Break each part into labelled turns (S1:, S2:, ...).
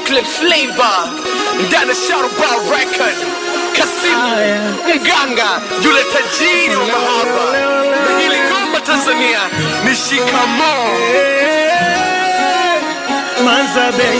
S1: chocolate flavor ndani ya Sharuba record Kasimu mganga yule tajiri wa mahaba na hili ngoma Tanzania ni shikamoo
S2: Manzabe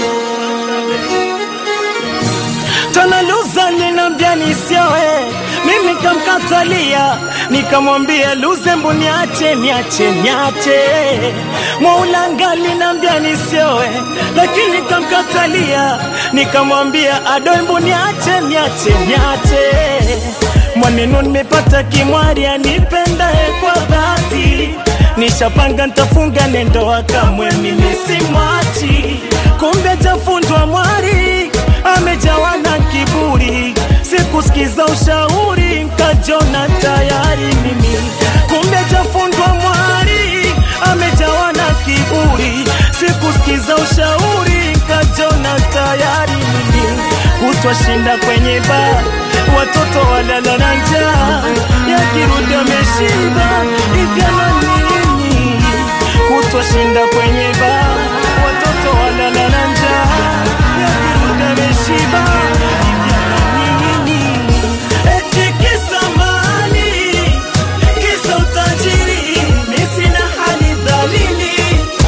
S2: Tanaluza ninambia nisioe, mimi kamkatalia, nikamwambia Luzembu niache, niache, niache. Mwaulanga linambia nisioe, lakini kamkatalia, nikamwambia Adoimbu niache, niache, niache. Mwanenu nimepata kimwari anipendaye kwa dhati, nishapanga ntafunga nendoa kamwe mimi simwachi, kumbe jafundwa mwari amejawa na kiburi, sikusikiza ushauri nkajona tayari mimi, kumbe jafundwa mwari amejawa na kiburi, sikusikiza ushauri nkajona tayari mimi, kutwa shinda kwenye baa, watoto walala na njaa, yakirudi ameshiba ivyana nini, kutwa shinda kwenye baa, watoto walala na njaa, yakirudi ameshiba ivyana nini, eti kisa mali, kisa utajiri, mi sina hali dhalili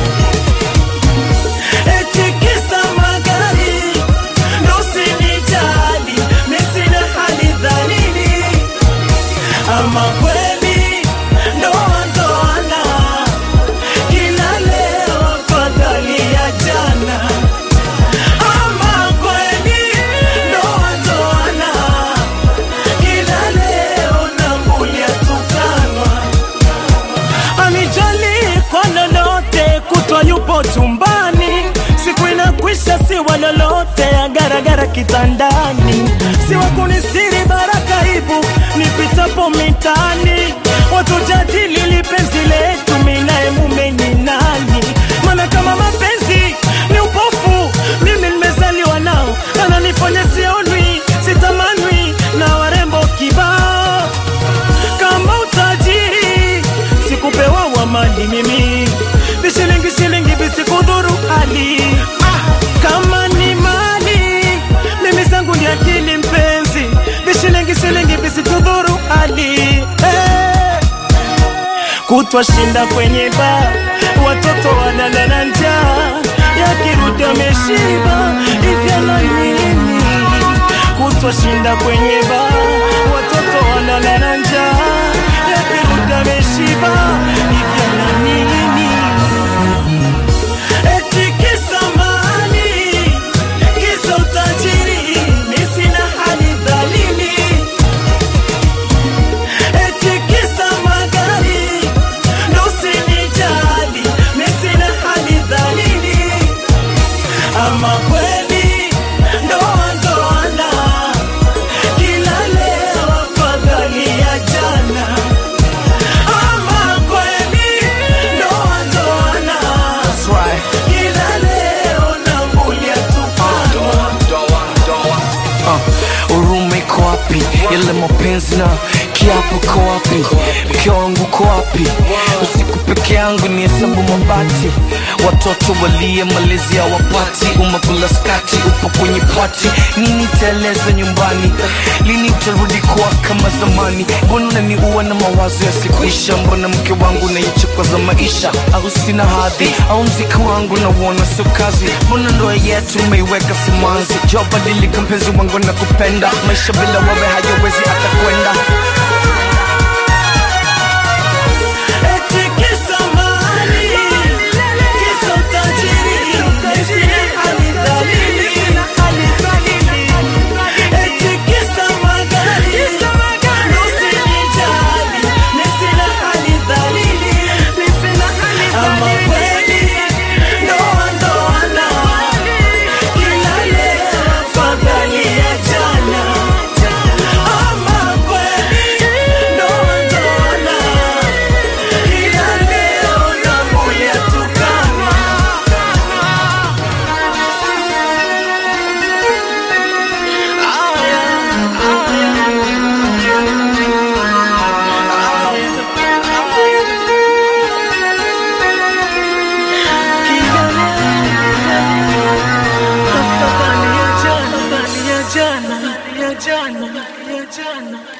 S2: eti kisa magari ndo usinijali, mi sina hali dhalili. Ama kweli ndoa ndoana, kila leo afadhali ya jana. Ama kweli ndoa ndoana, kila leo nambulia tukanwa anijali kwa lolote, kutwa yupo chumbani, siku inakwisha, si wa lolote, agaragara kitandani, si wa kunistiri baraka ibu nipitapo mitani, watu jadili lipenzi letu, minaye mume ni nani? Maana kama mapenzi ni upofu, mimi nimezaliwa nao, ananifanya sionwi, sitamanwi na warembo kibao kama utajiri sikupewa wa mali mimi vishilingi shilingi visikudhuru hali kama ni mali mimi zangu ni akili mpenzi vishilingi shilingi visikudhuru hali hey. kutwa shinda kwenye baa watoto walala na njaa yakirudi ameshiba ivyana nini kutwa shinda kwenye baa watoto walala na njaa yakirudi ameshiba ivyana nini eti kisa mali kisa utajiri mi sina hali dhalili eti kisa magari ndo usinijali mi sina hali dhalili ama kweli ndoa ndoana kila leo afadhali ya jana ama kweli ndoa ndoana kila leo nambulia tupano
S1: Uh, huruma iko wapi? Yale mapenzi na kiapo iko wapi? Mke wangu uko wapi? Usiku peke yangu ni hesabu mabati, watoto walie malezi ya wapati, umekula skati, upo kwenye pati, nini taeleza nyumbani? Lini utarudi kuwa kama zamani? Mbona unaniua na mawazo yasikuisha? Mbona mke wangu naichukwa za maisha? Au sina hadhi? Au mziki wangu nauona sio kazi? Mbona ndoa yetu umeiweka simanzi? Jo, badilika mpenzi wangu na kupenda, maisha bila wewe hayawezi hata kwenda.
S2: eti kisa mali kisa utajiri mi sina hali dhalili eti kisa magari ndo usinijali mi sina hali dhalili ama kweli ndoa ndoana kila leo afadhali ya jana ama kweli
S1: jana